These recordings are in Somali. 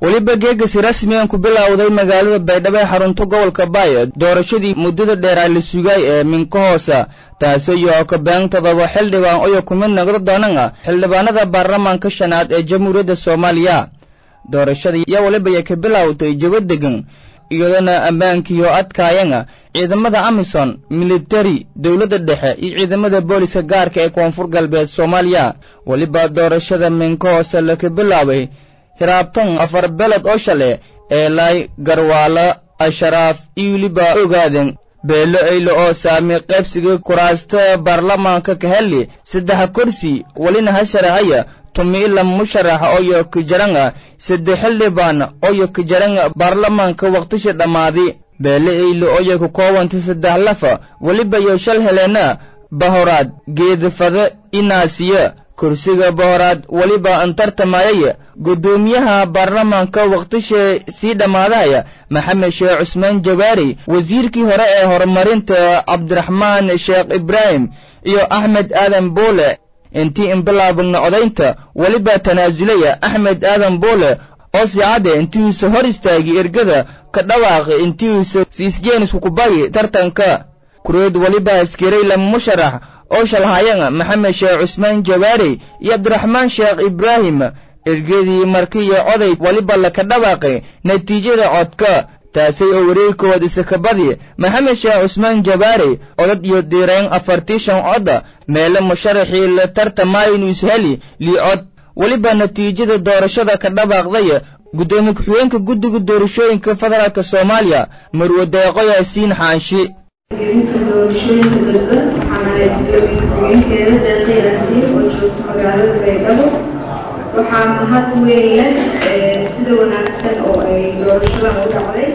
weliba geegasi rasmigan ku bilowday magaalada baydhabo ee xarunta gobolka baay doorashadii muddada dheeraa la sugay ee minka hoosa taasi iyo kabeen todoba xildhibaan oyo ku mid noqdo doonana xildhibaanada baarlamaanka shanaad ee jamhuuriyadda soomaaliya doorashada iyo weliba ay ka bilowtay jabo degan iyadana ammaankiiyo adkaayana ciidamada amisom militari dowladda dhexe iyo ciidamada booliska gaarka ee koonfur galbeed soomaaliya weliba doorashada minka hoose laka bilaabay hiraabtan afar beled oo shale ee laay garwaalo asharaaf iyo weliba ogaaden beelo eylo oo saami qaybsiga kuraasta baarlamaanka ka heli saddex kursi welina ha sharahaya tumiila musharax oyo kijaranga saddex xildhibaan oyo kijaranga baarlamaanka waqtishi dhammaadi beele eylo oyo ku koobanta saddex lafa weliba yo shal heleena bahoraad geedafade inaasiya kursiga bahoraad weliba antartamayay guddoomiyaha baarlamaanka waqtisha sii dhammaadaya maxamed sheekh cusmaan jawaari wasiirkii hore ee horumarinta cabdiraxmaan sheekh ibraahim iyo axmed aadan boole intii inbilaabagna codaynta weliba tanaasulaya axmed aadan boole oo siicadde intiiuusa hor istaagi ergada ka dhawaaqi intiiuusa siisjeenisku kubagi tartanka kureed weliba askiray lama musharax oo shalhayana maxamed sheekh cusmaan jawaari iyo cabdiraxmaan sheekh ibraahim ergadii markiiyo coday weliba laka dhawaaqay natiijada codka taasay oo wareegkood isakabadi maxamed sheekh cusmaan jabaari codad iyo diirayn afartii shan codda meele musharaxii la tartamaayinu isheli lii cod weliba natiijada doorashada ka dhawaaqday guddoomiye ku-xigeenka guddiga doorashooyinka federaalk soomaaliya marwe deeqo yaasiin xaanshi gelinta doorashooyinka dadban waxaana gudoomiye ku-xigeenkeeda deeqo yaasiin oo joogta magaalada baydhabo waxaa mahad weyn leh sida wanaagsan oo ay doorashadan u dhacday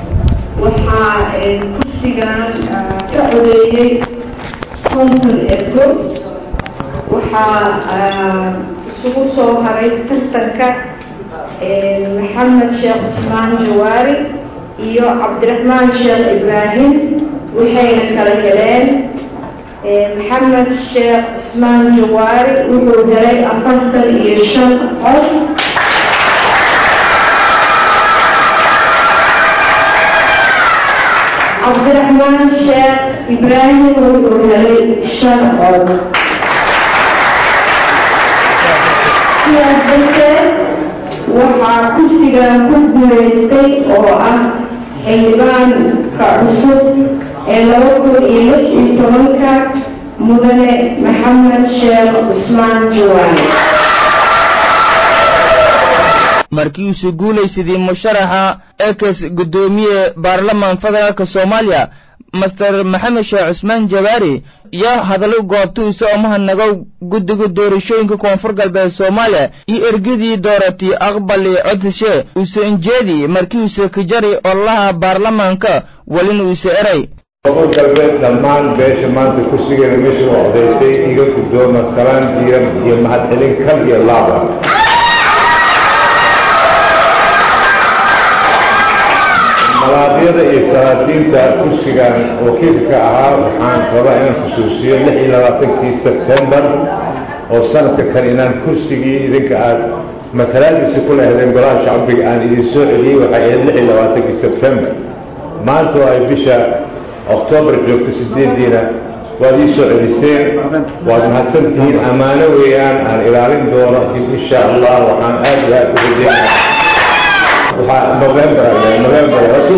waxaa kursigan ka codeeyey konton ergo waxaa isugu soo haray tartanka maxamed sheekh cusmaan jawaari iyo cabdiraxmaan sheekh ibraahim waxayna kala heleen maxamed sheekh cusmaan jawaari wuxuu helay afartan iyo shan cod cabdiraxmaan sheekh ibraahim wuxuu helay shan cod sidaas darteed waxaa kursigan ku guulaystay oo ah xildhibaanka cusub ee laba kun iyo lix iyo tobanka mudane maxamed sheekh cusmaan jawaani markiiuusu guulaysadii musharaxa ekes guddoomiye baarlamaan federaalk soomaaliya master maxamed sheekh cusmaan jawaari iyo hadallo goobtuisa oo mahadnagow guddiga doorashooyinka koonfur galbeed soomaaliya iyo ergadii dooratay aqbali codsashe uuse injeedi markiiuuse kijari ololaha baarlamaanka welina uuse eray koonfur galbeed dhammaan beesha maanta kursigeeda meesha u codaysay iga guddooma salaan diiran iyo mahadcelin kal iyo laaba malaadyada iyo salaadiinta kursigan wakiilka ahaa waxaan rabaa inaan xusuusiyo lix iyo labaatankii sebtembar oo sanadka kale inaan kursigii idinka aad matalaadiisa ku lehdeen golaha shacbiga aan idin soo celiyey waxay ahayd lix iyo labaatankii sebtembar maanta oo ay bisha oktoobar joogto sideediina waad ii soo celiseen waad mahadsan tihiin ammaano weeyaan aan ilaalin doono insha allah waxaan aad iyo aad u rajeynaa waxaa november november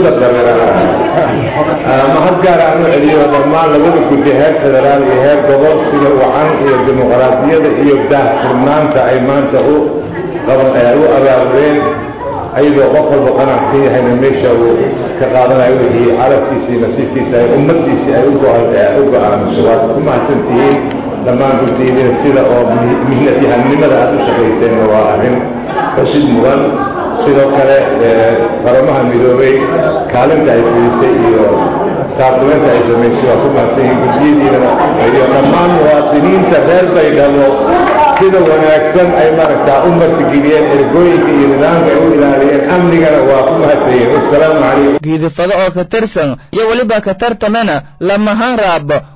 mahad gaar aan u celiyo dhammaan labada guddi heer federaal iyo heer gobol sida wacan iyo dimuqraadiyada iyo daahfurnaanta ay maanta u qaban u abaabudeen ayadoo qof walba qanacsan yahayna meesha uu ka qaadanayo wixii carabkiisa iyo nasiibkiisa ay ummaddiisii ay u go-aamiso waad ku mahadsan tihiin dhammaan guddiidina sida oo mihnadyahanimada aad u shaqayseenna waa arrin xusid mudan sidoo kale qaramaha midoobay kaalinta ay fidisay iyo taakuleenta ay samaysay waa ku mahadsan yihiin guddiyadiina iyo dhammaan muwaadiniinta reer baydhabo sida wanaagsan ay maaragtaa u martigeliyeen ergooyinka iyo nidaamka ay u ilaaliyeen amnigana waa ku mahadsan yihiin wasalaamu calaykum giidifado oo ka tirsan iyo weliba ka tartamena lamahan raab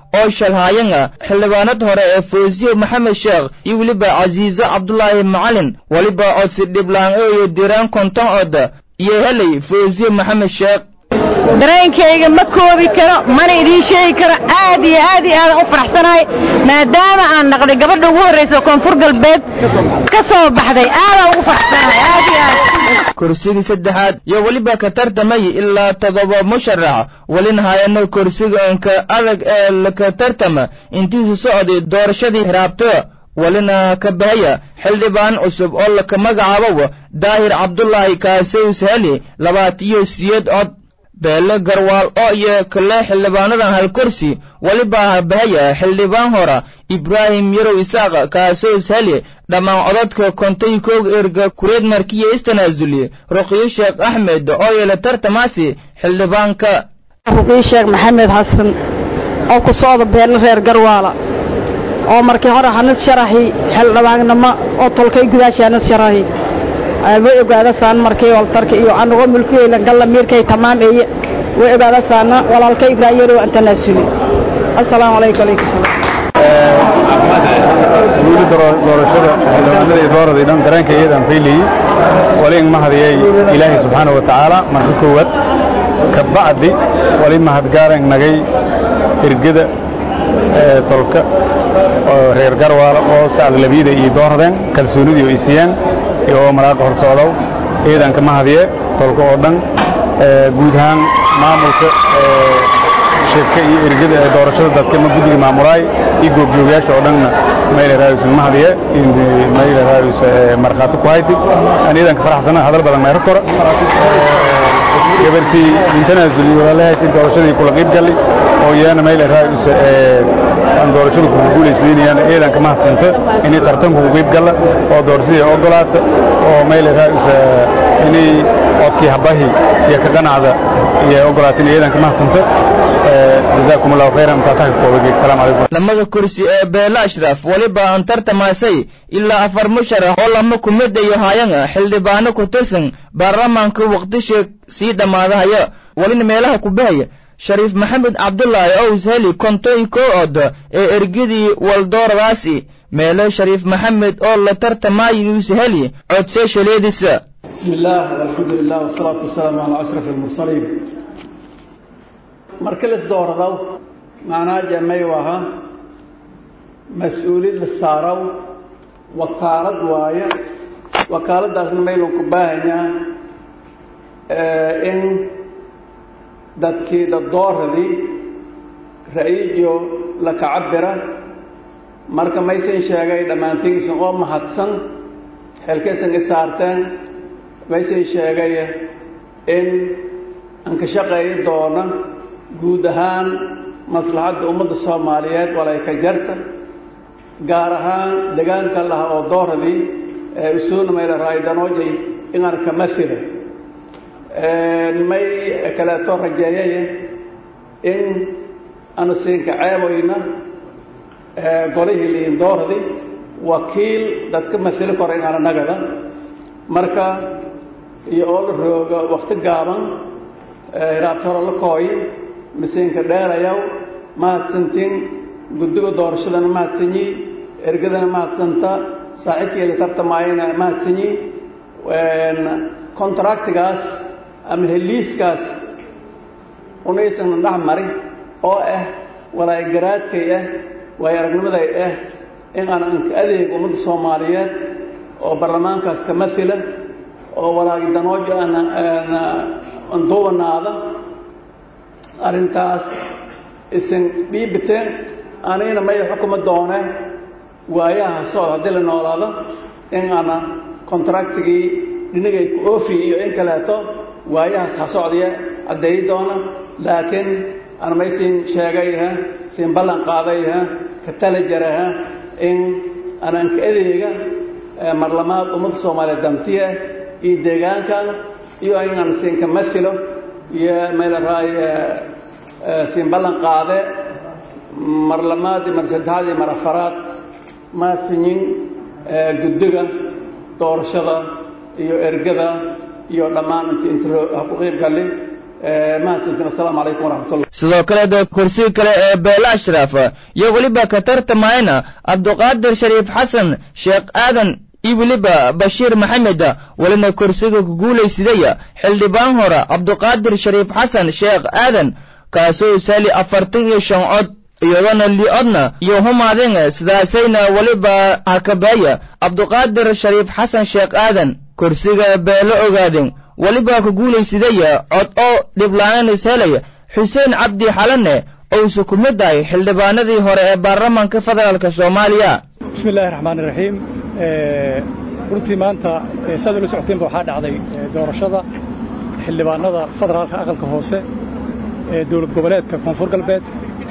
oo shalhaayanga xildhibaanad hore ee fawsiye maxamed sheekh iyo weliba casiiso cabdulaahi macalin weliba codsi dhiblaan iyo diraan konton cod iyo helay fawsiye maxamed sheekh dareenkayga ma koobi karo mana idiin sheegi karo aad iyo aad iyo aadan u faraxsanahay maadaama aan naqday gabadha ugu horraysa koonfur galbeed ka soo baxday aadaan ugu faraxsanahay aad iyo aad kursigii saddexaad iyo weliba ka tartamay ilaa toddoba musharax welina hayana kursiga inka adag ee laka tartama intiisu socday doorashadii raabto welina ka bahaya xildhibaan cusub oo laka magacaabo daahir cabdulaahi kaasows heli labaatiyo siyeed cod beele garwaal oo iyo kale xildhibaanadan hal kursi weliba bahaya xildhibaan hora ibraahim yarow isaaq kaasoos heli dhammaan codadka kontay koog erga kureed markiya istanaasuli ruqyo sheekh axmed oo yeela tartamaasi xildhibaanka ruqyo sheekh maxamed xasan oo ku socda beele reer garwaala oo markii hore hanad sharaxi xildhibaannimo oo tolkay gudaashii hanad sharaxi way ogaadasaan markii waltarka iyo anagoo mulkiyeylan galla miirkay tamaam eeye way ogaadasaana walaalka ibraahim yarow aan tanaasuli assalaamu calaykum alaykum salaam guuli doorashada xildhibaanada iyo dooradii dhan dareenka iyadaan fayliyey wali mahadiyey ilaahay subxaana wa tacaala marka koowaad ka bacdi wali mahadgaaran nagay ergada tolka oo reer garwaala oo sacad labiyada iyo dooradeen kalsoonidii oo isiyaan iyo maraaqa hor socdow ciidan ka mahadiye tolka oo dhan guud ahaan maamulka shirka iyo ergada ee doorashada dadka ma guddiga maamulaay iyo goobjoogayaasha oo dhanna mayle raayus mahadiye mayle raayus markhaati ku hayti aan ciidan ka faraxsana hadal badan meero kora gabartii intanaasul walaalahayti doorashadii kula qiib galli oo iyana mayle raayus aan doorashada kugu guulaysiinayaan ciidan ka mahadsanta inay tartanku ku qiib galla oo doorashadii ogolaata oo mayle raayus inay codkii habahi iyo ka qanacda iyo ogolaatin ciidan ka mahadsanta jazaakum allahu khayran intaasaa ka koobagey asalaamu calaykum lamada kursi ee beele ashraf weliba aan tartamaasay ilaa afar musharax oo lama kumid iyo haayanga xildhibaano ku tirsan baarlamaanka waqtisha sii dhammaadahaya welina meelaha ku bahaya shariif maxamed cabdulaahi ows heli kontoy koo od ee ergadii waldooradaasi meelo shariif maxamed oo la tartamayus heli codsee shaleediisa بسم الله والحمد لله والصلاة والسلام على أشرف المرسلين مركز دورضو معناه جمعي وها مسؤولين للسارو وكالة وايا وكالة دازن ميلون كباهنيا إن dadkii dadooradii ra-iijo la kacabira marka maysan sheegay dhammaantigiisan oo mahadsan xeelkaysan i saarteen maysan sheegay in aan ka shaqeeyi doono guud ahaan maslaxadda ummadda soomaaliyeed walay ka jarta gaar ahaan degaanka laha oo dooradii ee usuuna mayla raaydanojay inaan ka masila may kaleeto rajeeyaya in aanu siinka ceeboyna golihii liin dooradii wakiil dadka masili kora inaana nagada marka iyo oo la rooga wakti gaaban hiraabtoro la kooy masiinka dheerayaw mahadsantiin guddiga doorashadana mahadsanyi ergadana mahadsanta saaxiibkeeda tartamaayana mahadsanyi contractigaas ama heliiskaas unaysan dhex mari oo ah walaay garaadkay ah waay aragnimaday ah in aan anka adeeg ummadda soomaaliyeed oo baarlamaankaas ka masila oo walaagi danoojo anduubanaada arrintaas isan dhiibiteen anigana may xukuma dooneen waayaha socod haddii la noolaado in ana contractigii dhinagay ku oofi iyo in kaleeto waayahaas ha socdaya caddeeyi doona laakiin ana may siin sheegayha siin ballan qaadayha ka tala jaraha in ananka adeega marlamaad ummadda soomaaliyeed dantiya iyo deegaankan iyo inaan siinka masilo iyo meelaraay siin ballan qaade mar lamaad iyo mar saddexaad iyo mar afaraad maadfinyin guddiga doorashada iyo ergada iyo dhammaan inti intro ha ku qiib galli mahadsantiin assalaamu calaykum waraxmatullah sidoo kale da kursiga kale ee beele ashraaf iyo weliba ka tartamayna cabduqaadir shariif xasan sheekh aadan iyo weliba bashiir maxamed welina kursiga ku guulaysidaya xildhibaan hore cabduqaadir shariif xasan sheekh aadan kaasoo sali afartan iyo shan cod iyadona li-odna iyo humaadin sidaasayna weliba hakabeeya cabduqaadir shariif xasan sheekh aadan kursiga beelo ogaadin weliba ku guulaysidaya cod oo dhiblaan is helaya xuseen cabdi xalane ousu ku mid ahay xildhibaanadii hore ee baarlamaanka federaalk soomaaliya bismi illaahi raxmaan iraxiim runtii maanta saad ula socotiinba waxaa dhacday doorashada xildhibaanada federaalka aqalka hoose ee dowlad goboleedka koonfur galbeed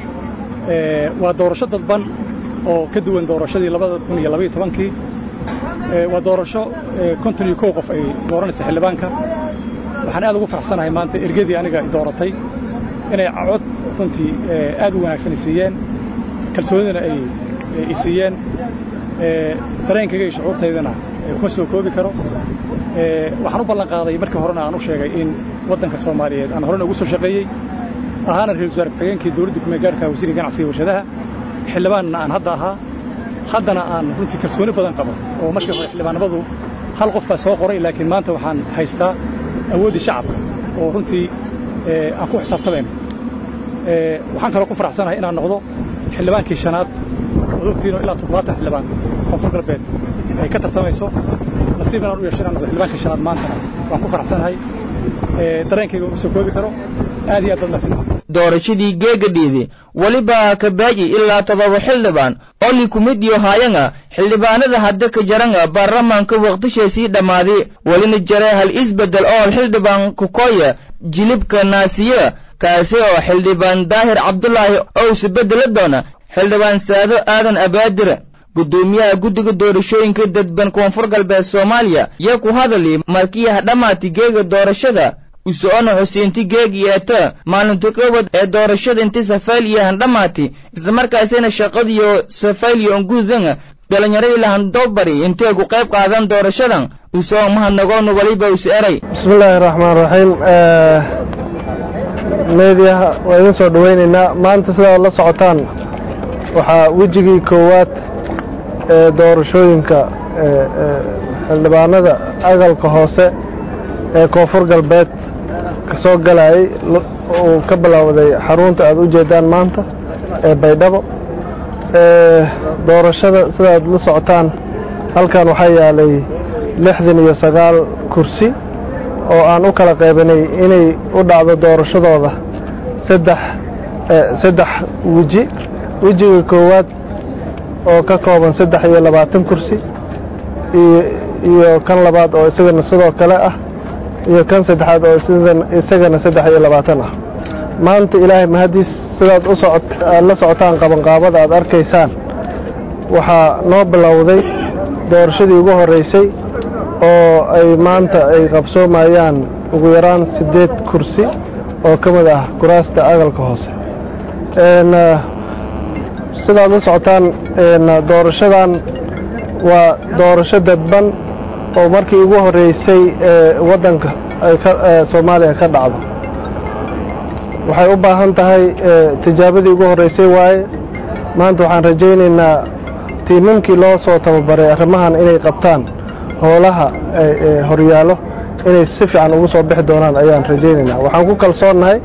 waa doorasho dadban oo ka duwan doorashadii labada kun iyo labaiyo tobankii waa doorasho konton iyo kow qof ay dooranaysa xildhibaanka waxaan aad ugu faraxsanahay maanta ergadii aniga dooratay inay cod runtii aad u wanaagsan isiiyeen kalsoonidana ay isiiyeen dareenkayga iyo shucuurtaydana kuma soo koobi karo waxaan u ballan qaaday markii horena aan u sheegay in waddanka soomaaliyeed aan horena ugu soo shaqeeyey ahaana ra-isul wasaare ku-xigeenkii dowladda kumeegaarka wasiirka ganacsiga warshadaha xildhibaanna aan hadda ahaa haddana aan runtii kalsooni badan qabo oo markii hore xildhibaannimadu hal qof baa soo qoray laakiin maanta waxaan haystaa awooddii shacabka oo runtii aan ku xisaabtamayno waxaan kaloo ku faraxsanahay inaan noqdo xildhibaankii shanaad ood ogtiinoo ilaa toddobaatan xildhibaan koonfur galbeed ay ka tartamayso nasiib inaan u yeesho inaan noqdo xildhibaankii shanaad maantana waan ku faraxsanahay dareenkayga uma soo koobi karo aad iyo aad baad mahadsantihin doorashadii geegadhiidi weliba kabaaji ilaa toddoba xildhibaan oli kumid iyo haayanga xildhibaanada hadda ka jaranga baarlamaanka waqtishaysii dhammaaday welina jare hal isbeddel oo xildhibaan kukoya jilibka naasiye kaasi oo xildhibaan daahir cabdulaahi owse beddela doona xildhibaan saado aadan abaadir guddoomiyaha guddiga doorashooyinka dadban koonfur galbeed soomaaliya yaa ku hadali markii hadhammaati geega doorashada usoona xuseenti geeg yeeta maalinta koobad ee doorashada inti safayl iyo handhamaati islamarkaasina shaqadiyo safayl iyo ongudan dhalinyaradii lahandobari intay ku qayb qaadan doorashadan usoo mahadnagoonu weliba us eray bismi illaahi raxmaan raxiim meediyaha waa idin soo dhowaynaynaa maanta sidaad la socotaan waxaa wejigii koowaad ee doorashooyinka xildhibaanada aqalka hoose ee koonfur galbeed ka soo galayay uu ka bilowday xarunta aad u jeedaan maanta ee baydhabo doorashada sidaad la socotaan halkan waxaa yaalay lixdan iyo sagaal kursi oo aan u kala qaybanay inay u dhacdo doorashadooda saddex saddex weji wejiga koowaad oo ka kooban saddex iyo labaatan kursi iyo kan labaad oo isagana sidoo kale ah iyo kan saddexaad oo isagana saddex iyo labaatan ah maanta ilaahay mahadiis sidaad u socod aad la socotaan qabanqaabada aad arkaysaan waxaa noo bilowday doorashadii ugu horreysay oo ay maanta ay qabsoomayaan ugu yaraan siddeed kursi oo ka mid ah kuraasta aqalka hoose sidaad la socotaan doorashadan waa doorasho dadban oo markii ugu horreysay ee waddanka ay soomaaliya ka dhacdo waxay u baahan tahay tijaabadii ugu horreysay waaye maanta waxaan rajaynaynaa tiimamkii loo soo tababaray arrimahan inay qabtaan howlaha horyaallo inay si fiican ugu soo bixi doonaan ayaan rajaynaynaa waxaan ku kalsoonnahay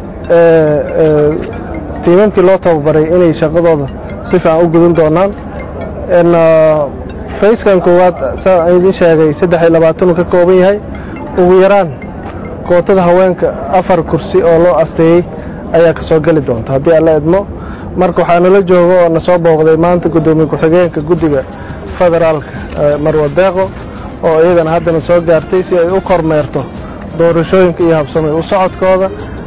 tiimamkii loo tababaray inay shaqadooda si fiican u gudan doonaan fayskan koowaad saa idiin sheegay saddex iyo labaatan uu ka kooban yahay ugu yaraan kootada haweenka afar kursi oo loo asteeyey ayaa ka soo geli doonta haddii alla idmo marka waxaa nala jooga oo na soo booqday maanta guddoomiye ku-xigeenka guddiga federaalka marwa deeqo oo iyadana haddana soo gaartay si ay u kormeerto doorashooyinka iyo habsamay u socodkooda